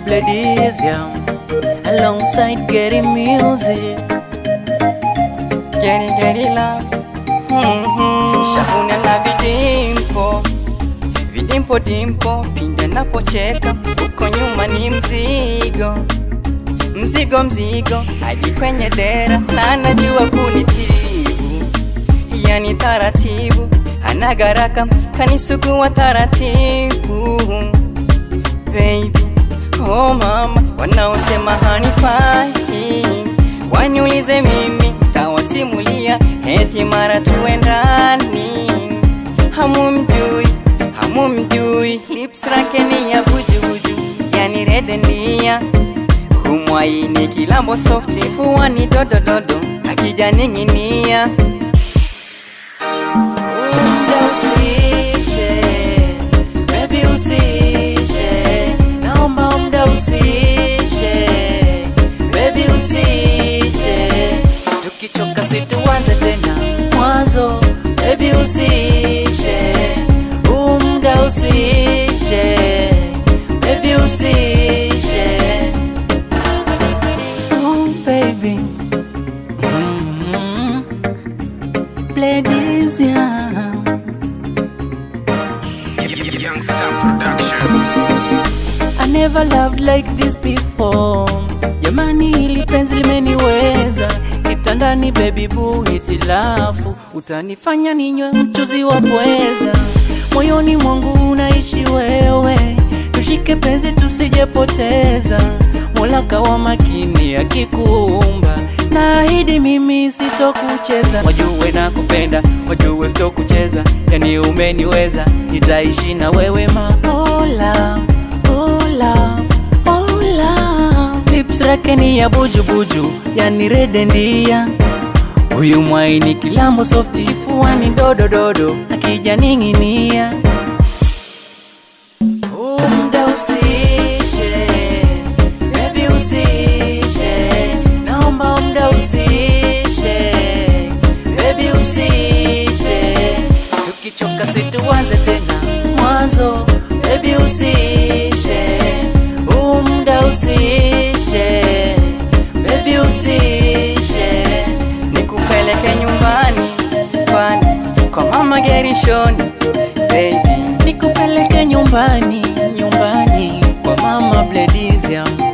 Bledisium alongside Getty Music. Geri geri love mm-hmm. Shavuna na vidimpo vidimpo dimpo pinda napocheka uko nyuma ni mzigo mzigo mzigo hadi kwenye dera na anajua kunitibu yani taratibu hana garaka kanisugua taratibu baby oh mama wanaosema hanifai waniulize mimi tawasimulia heti mara tuendani hamumjui hamumjui lips lake ni ya bujubuju yani redendia humwaini kilambo softi fuani dodododo akijaning'inia Muda usishe, baby usishe, naomba muda usishe, baby usishe, tukichoka situanze tena mwanzo, baby usishe, huu muda usishe, baby usishe, oh baby, mm-hmm. Bledisium. Youngster Production. I never loved like this before. Jamani, hili penzi limeniweza kitandani, baby boo, hitilafu utanifanya ninywe mchuzi wa pweza. Moyoni mwangu unaishi wewe, tushike penzi tusijepoteza. Mola kawa makini akikuumba, naahidi mimi sitokucheza. Wajue na kupenda, wajue sitokucheza, yani umeniweza, nitaishi na wewe ma oh love, oh love, oh love. Lips lake ni ya bujubuju, yani redendia Huyu mwaini kilambo softi fuani dodododo akija ning'inia Muda usishe, baby usishe, naomba muda usishe, baby usishe, tukichoka situanze tena mwanzo, baby usishe, huu muda usishe, baby usishe. nikupeleke nyumbani kwani kwa mama gerishoni baby nikupeleke nyumbani nyumbani kwa mama Bledisium